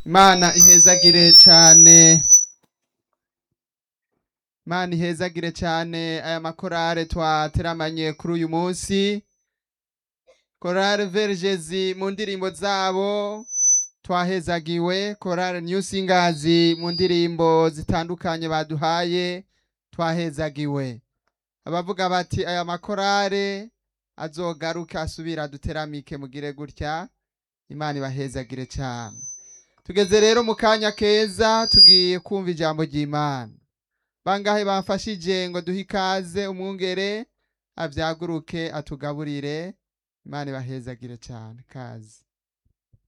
Imana ihezagire cane Imana ihezagire cane aya makorale twateramanye kuri uyu munsi korale vergezi mu ndirimbo zabo twahezagiwe korale new singers mu ndirimbo zitandukanye baduhaye twahezagiwe abavuga bati aya makorale azogaruke asubira duteramike mugire gutya imana ibahezagire cane tugeze rero mu kanya keza tugiye kumva ijambo ry'imana bangahe bamfashije ngo duhe ikaze umwungere avyaguruke atugaburire imana ibahezagire cane kazi